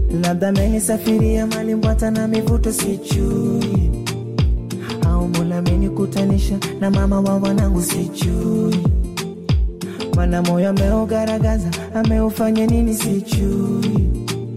labda amenisafiria mali mbwata na mivuto sijui, au Mola amenikutanisha na mama wa wanangu sijui, mana moyo ameugaragaza ameufanya nini sijui,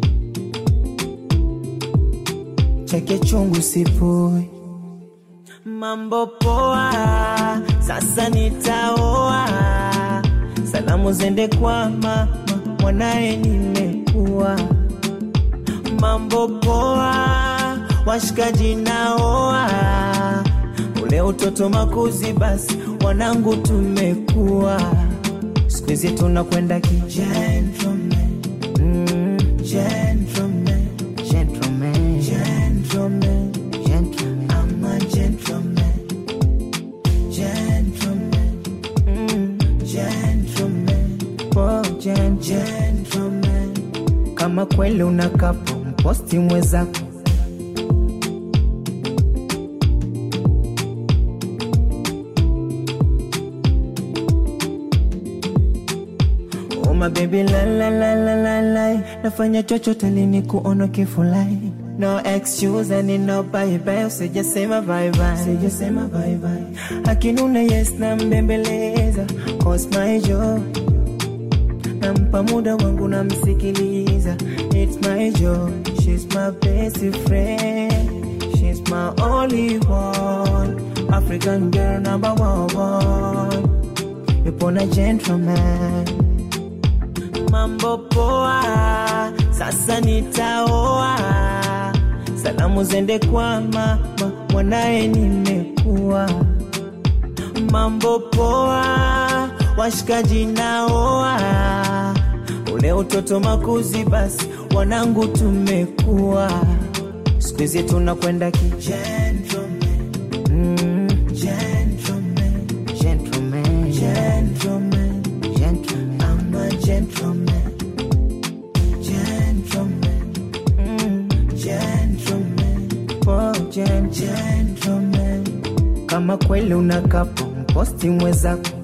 chake chungu sipui mambo poa, sasa nitaoa. Salamu zende kwa mama, mwanaye nimekuwa. Mambo poa, washikaji naoa. Ule utoto makuzi, basi wanangu tumekuwa. Siku hizi tunakwenda kijentleman, mm, gentleman, gentleman, gentleman, gentleman. I'm a gentleman, gentleman, mm, gentleman, oh, gen- gentleman. Kama kweli unakapo mposti mwezako Oh my baby la la la la la la Nafanya chochote lini kuona kifulai No excuse and no bye bye Usijasema bye bye Usijasema bye bye Akinuna yes na mbembeleza Cause my joy Nampa muda wangu namsikiliza It's my joy She's my best friend She's my only one African girl number one Yupo na gentleman mambo poa, sasa nitaoa. Salamu zende kwa mama, mwanaye nimekuwa. Mambo poa, washikaji naoa. Ule utoto makuzi, basi wanangu tumekuwa. Siku hizi tunakwenda kijentleman, mm, gentleman, gentleman, gentleman, gentleman. I'm a gentleman, gentleman, mm, gentleman, oh, gen- gentleman. Kama kweli unakapo mposti mwezako